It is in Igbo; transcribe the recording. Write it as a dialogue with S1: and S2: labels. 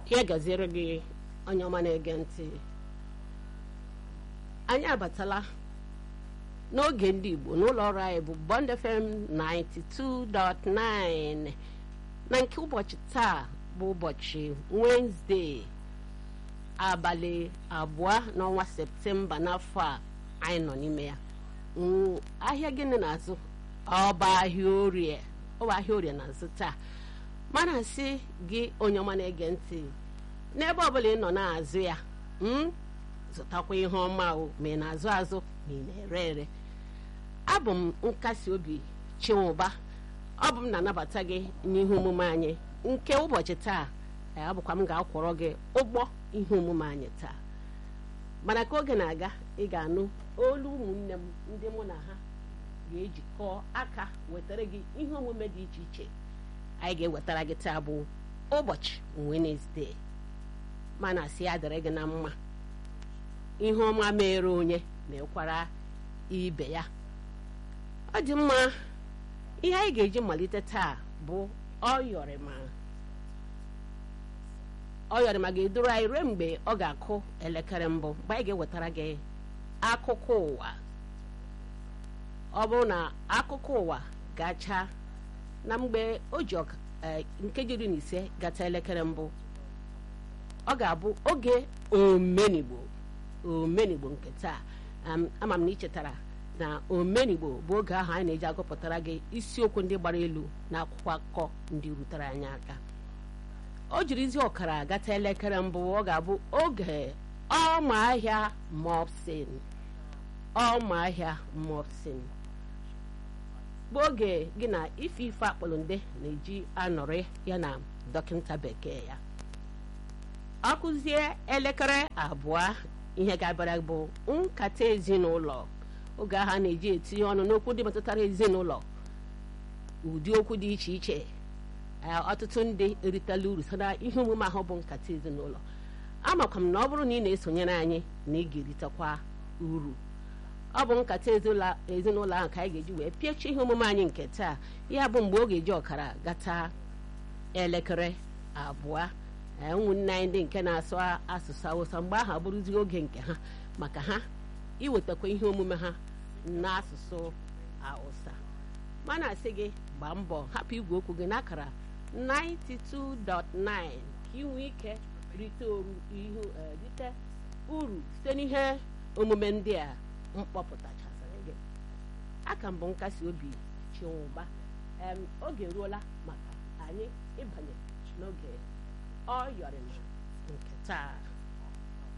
S1: ya gaziere gị onye ọma na-ege ntị anyị abatala n'oge ndị Igbo n'ụlọ ọrụ anyị bụ Bond FM 92.9 na nke ụbọchị taa bụ ụbọchị Wednesday abalị abụọ n'ọnwa Septemba n'afọ a anyị nọ n'ime ya ahịa gịnị na-azụ ọba ahịa orie ọba ahịa orie na-azụ taa mana asị gị onye ọma na-ege ntị n'ebe ọbụla ị nọ na-azụ ya zụtakwa ihe ọma o ma ị na-azụ azụ ma ị na-ere ere abụ m nkasi obi chinwụba ọ bụ m na-anabata gị n'ihe omume anyị nke ụbọchị taa abụkwa m ga-akwọrọ gị ụgbọ ihe omume anyị taa mana ka oge na-aga ị ga-anụ olu ụmụnne m ndị mụ na ha ga-ejikọ aka wetara gị ihe omume dị iche iche anyị ga-ewetara gị taa bụ ụbọchị Wenesde mana asị ya dịrị gị na mma ihe ọma mere onye na-ekwara ibe ya ọ dị mma ihe anyị ga-eji malite taa bụ ọyọrịma ọyọrịma ga-eduru anyị ruo mgbe ọ ga-akụ elekere mbụ mgbe anyị ga-ewetara gị akụkọ ụwa ọ bụrụ na akụkọ ụwa gacha na mgbe o ji nkeji iri na ise gata elekere mbụ ọ ga-abụ oge omenigbo omenigbo nke taa ama m na ichetara na omenigbo bụ oge ahụ anyị na-eji agụpụtara gị isiokwu ndị gbara elu na akwụkwọ akụkọ ndị rutere anyị aka o jirizi ọkara gata elekere mbụ ọ ga-abụ oge ọma ahịa mopsin ọma ahịa mopsin bụ oge gị na ife ife akpọlonde na-eji anọrị ya na dọkịta bekee ya ọ kụzie elekere abụọ ihe ga-abịara bụ nkata ezinụlọ oge ahụ a na-eji etinye ọnụ n'okwu ndị metụtara ezinụlọ ụdị okwu dị iche iche ọtụtụ ndị eritela uru so na ihe omume ahụ bụ nkata ezinụlọ amakwa m na ọ bụrụ na ị na-esonyere anyị na ị ga-eritekwa uru ọ bụ nkata ezinụlọ ahụ ka anyị ga-eji wee pịachie ihe omume anyị nke taa ya bụ mgbe ọ ga-eji ọkara gata elekere abụọ ụmụnne anyị ndị nke na-asụ asụsụ awụsa mgbe ahụ abụrụzi oge nke ha maka ha iwetakwa ihe omume ha n'asụsụ awụsa mana asị gị gbaa mbọ hapụ igwe okwu gị n'akara 92.9 ka ị nwee ike rite rite uru site n'ihe omume ndị a mkpọpụtachasịrị gị aka mbụ nkasi obi chinwụba oge ruola maka anyị ịbanye n'oge ọ yọrịma nke taa